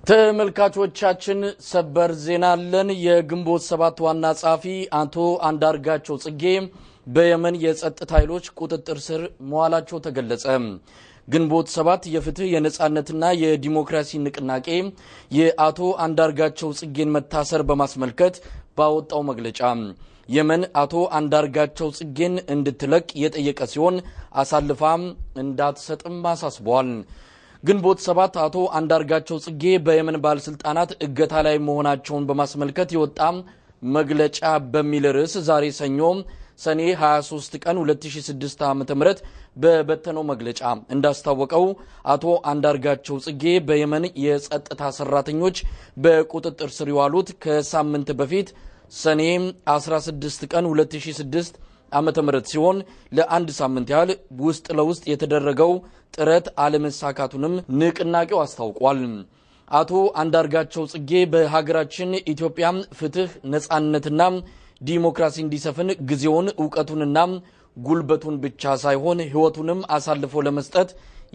ተመልካቾቻችን ሰበር ዜና አለን። የግንቦት ሰባት ዋና ጸሐፊ አቶ አንዳርጋቸው ጽጌ በየመን የጸጥታ ኃይሎች ቁጥጥር ስር መዋላቸው ተገለጸ። ግንቦት ሰባት የፍትህ የነጻነትና የዲሞክራሲ ንቅናቄ የአቶ አንዳርጋቸው ጽጌን መታሰር በማስመልከት ባወጣው መግለጫ የመን አቶ አንዳርጋቸው ጽጌን እንድትለቅ የጠየቀ ሲሆን አሳልፋም እንዳትሰጥም አሳስበዋል። ግንቦት ሰባት አቶ አንዳርጋቸው ጽጌ በየመን ባለስልጣናት እገታ ላይ መሆናቸውን በማስመልከት የወጣ መግለጫ በሚል ርዕስ ዛሬ ሰኞ ሰኔ 23 ቀን 2006 ዓ.ም በበተነው መግለጫ እንዳስታወቀው አቶ አንዳርጋቸው ጽጌ በየመን የጸጥታ ሰራተኞች በቁጥጥር ስር የዋሉት ከሳምንት በፊት ሰኔ 16 ቀን 2006 ዓመተ ምህረት ሲሆን ለአንድ ሳምንት ያህል ውስጥ ለውስጥ የተደረገው ጥረት አለመሳካቱንም ንቅናቄው አስታውቋል። አቶ አንዳርጋቸው ጽጌ በሀገራችን ኢትዮጵያ ፍትህ፣ ነጻነትና ዲሞክራሲ እንዲሰፍን ጊዜውን እውቀቱንና ጉልበቱን ብቻ ሳይሆን ሕይወቱንም አሳልፎ ለመስጠት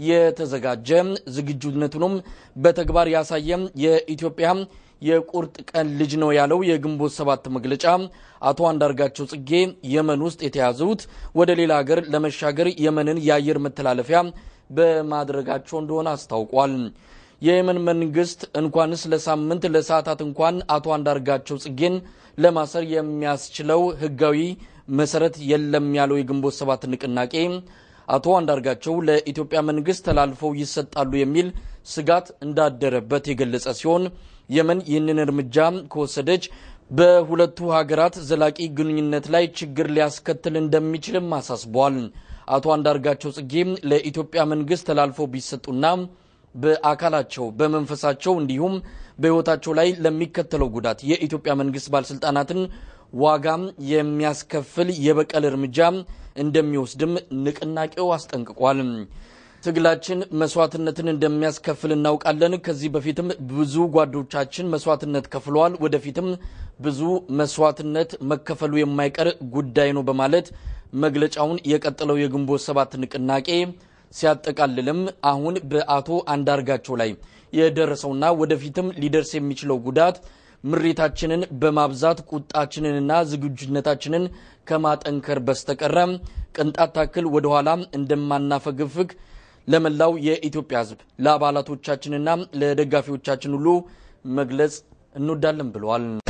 የተዘጋጀ ዝግጁነቱንም በተግባር ያሳየ የኢትዮጵያ የቁርጥ ቀን ልጅ ነው ያለው የግንቦት ሰባት መግለጫ አቶ አንዳርጋቸው ጽጌ የመን ውስጥ የተያዙት ወደ ሌላ ሀገር ለመሻገር የመንን የአየር መተላለፊያ በማድረጋቸው እንደሆነ አስታውቋል። የየመን መንግስት እንኳንስ ለሳምንት ለሰዓታት እንኳን አቶ አንዳርጋቸው ጽጌን ለማሰር የሚያስችለው ህጋዊ መሰረት የለም ያለው የግንቦት ሰባት ንቅናቄ አቶ አንዳርጋቸው ለኢትዮጵያ መንግስት ተላልፈው ይሰጣሉ የሚል ስጋት እንዳደረበት የገለጸ ሲሆን የመን ይህንን እርምጃ ከወሰደች በሁለቱ ሀገራት ዘላቂ ግንኙነት ላይ ችግር ሊያስከትል እንደሚችልም አሳስበዋል። አቶ አንዳርጋቸው ጽጌ ለኢትዮጵያ መንግስት ተላልፈው ቢሰጡና በአካላቸው በመንፈሳቸው እንዲሁም በህይወታቸው ላይ ለሚከተለው ጉዳት የኢትዮጵያ መንግስት ባለስልጣናትን ዋጋም የሚያስከፍል የበቀል እርምጃ እንደሚወስድም ንቅናቄው አስጠንቅቋል። ትግላችን መስዋዕትነትን እንደሚያስከፍል እናውቃለን። ከዚህ በፊትም ብዙ ጓዶቻችን መስዋዕትነት ከፍለዋል። ወደፊትም ብዙ መስዋዕትነት መከፈሉ የማይቀር ጉዳይ ነው በማለት መግለጫውን የቀጠለው የግንቦት ሰባት ንቅናቄ ሲያጠቃልልም አሁን በአቶ አንዳርጋቸው ላይ የደረሰውና ወደፊትም ሊደርስ የሚችለው ጉዳት ምሬታችንን በማብዛት ቁጣችንንና ዝግጁነታችንን ከማጠንከር በስተቀረ ቅንጣት ታክል ወደኋላ እንደማናፈግፍግ ለመላው የኢትዮጵያ ሕዝብ ለአባላቶቻችንና ለደጋፊዎቻችን ሁሉ መግለጽ እንወዳለን ብለዋል።